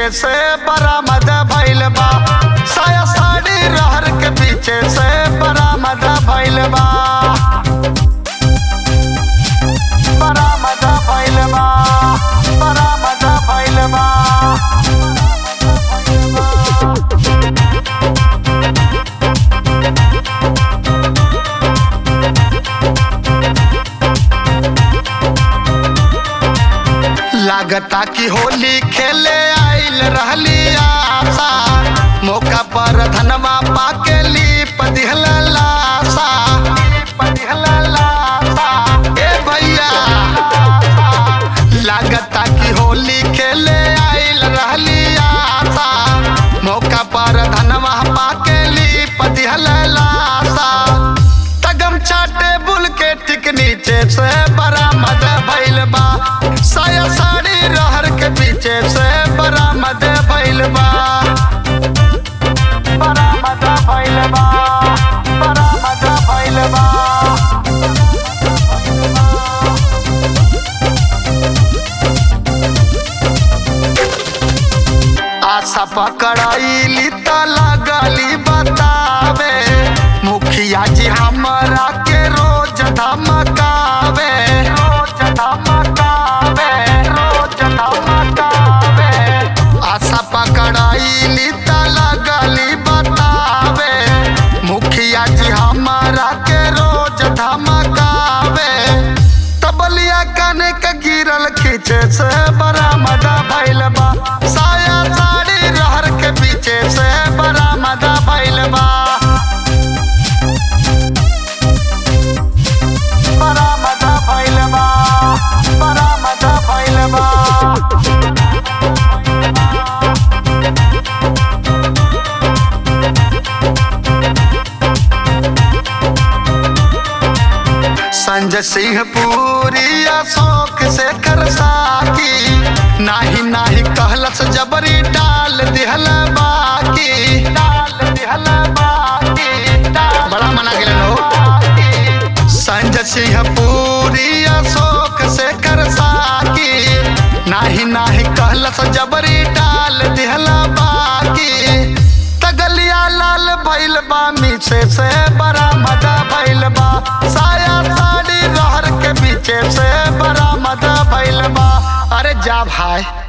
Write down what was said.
पीछे से बरामद भइल बा साया साड़ी रहर के पीछे से बरामद भइल बा बरामद भइल बा बरामद भइल बा लागता कि होली खेले आइल रहली आशा मौका पर धनवा पाके लीप दिहल लाशा लीप दिहल लाशा ए भैया लागता कि होली खेले आइल रहली आशा मौका पर धनवा पाके लीप दिहल लाशा तगम चाटे बुल के टिक नीचे से बरामद भइल बा साया साड़ी रहर के पीछे से बरामद भइल बा बरामद भइल बा बरामद भइल बा आशा पकड़ाइली त लगली बतावे मुखिया जी हमरा के रोज धमकावे रोज धमकावे रोज धमकावे आशा पकड़ाइली त लगली बतावे मुखिया जी हमरा के रोज धमकावे तबलिया काने के गिरल खींचे से बरामद भइल बा साया साड़ी रहर के पीछे से बरामद भइल बा बरामद भइल बा बरामद भइल बा संजय सिंह पूरी अशोक से कर साकी नाही नाही कहलस जबरी डाल दिहल बाकी डाल दिहल बाकी डाल बड़ा मना गेल लो संजय सिंह पूरी अशोक से कर साकी नाही नाही कहलस जबरी डाल दिहल बाकी तगलिया लाल भइल बा मीसे से बरामद भइल बा साया साड़ी रहर के पीछे से बरामद भइल बा अरे जा भाई